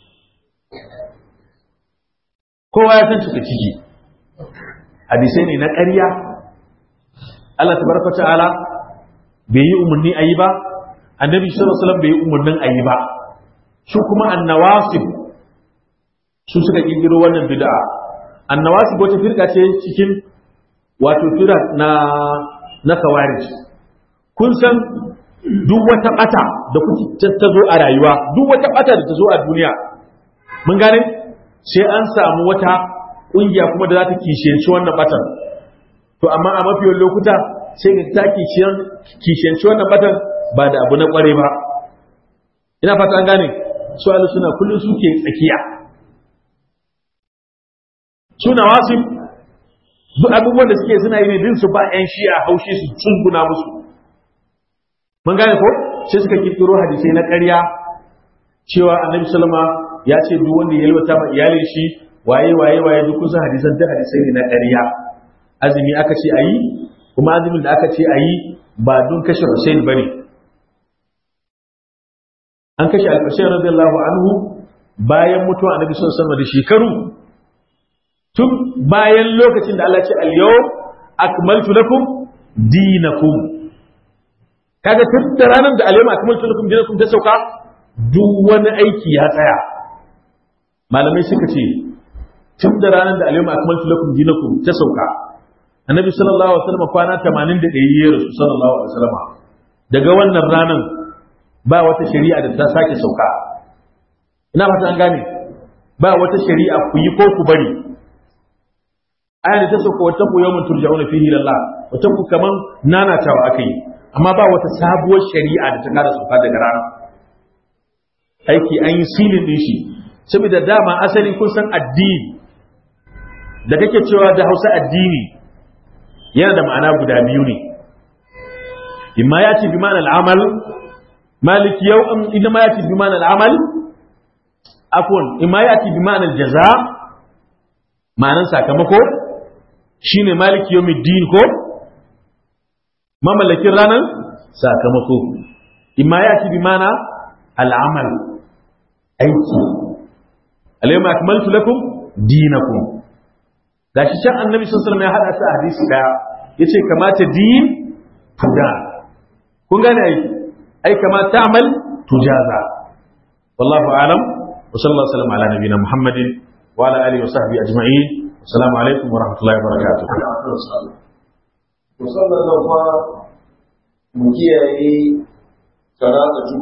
kowa ya san cika ciki hadisai ne na ƙarya Allah tabaraka ta'ala bai yi umarni a yi ba annabi sallallahu alaihi wasallam bai yi umarnin a yi ba su kuma annawasib su suka kirkiro wannan bid'a annawasib wata firka ce cikin wato fira na na kawarij kun san duk wata bata da kuke ta zo a rayuwa duk wata bata da ta zo a duniya mun gane sai an samu wata kungiya kuma da za ta kishiyanci wannan batan to amma a mafiyan lokuta sai ga ta kishiyanci wannan batan ba da abu na kware ba ina fata an gane su alu suna kullum suke tsakiya suna wasu duk abubuwan da suke suna yi ne din su ba yan shi'a haushi su tsunguna musu mun gane ko sai suka kirkiro hadisai na ƙarya cewa annabi sallama ya ce duk wanda ya yalwata ma iyalin shi waye waye waye duk kusan hadisan duk hadisai ne na ƙarya azumi aka ce ayi kuma azumin da aka ce ayi ba don kashe Hussein bane an kashe al-Husayn radiyallahu anhu bayan mutuwa annabi sallallahu alaihi wasallam da shekaru tun bayan lokacin da Allah ya ce al-yawm akmaltu lakum dinakum kaga tun da ranar da al-yawm akmaltu lakum dinakum ta sauka duk wani aiki ya tsaya malamai suka ce tun da ranar da al-yawm akmaltu lakum dinakum ta sauka annabi sallallahu alaihi wasallam kwana 81 ya rasu sallallahu alaihi wasallam daga wannan ranar ba wata shari'a da ta sake sauka ina fata an gane ba wata shari'a ku yi ko ku bari aya da ta sauka wata ku yawmun turja'una fihi lillah wata ku kaman nanatawa akai amma ba wata sabuwar shari'a da ta kara sauka daga rana aiki an yi silin din shi saboda dama asali kun san addini da kake cewa da Hausa addini yana da ma'ana guda biyu ne imma ya ce bi ma'anar amal مالك يوم إنما يأتي بمعنى العمل عفوا إما يأتي بمعنى الجزاء معنى ساكمكو شين مالك يوم الدين كو ما ملك رانا ساكمكو إما يأتي بمعنى العمل أيكي اليوم أكملت لكم دينكم gashi can annabi sallallahu alaihi wasallam ya hada sa hadisi daya yace kamata din tuda kun gane aiki أي كما تعمل تجازى والله أعلم وصلى الله وسلم على نبينا محمد وعلى آله وصحبه أجمعين والسلام عليكم ورحمة الله وبركاته musamman nan fa mu kiyaye karatu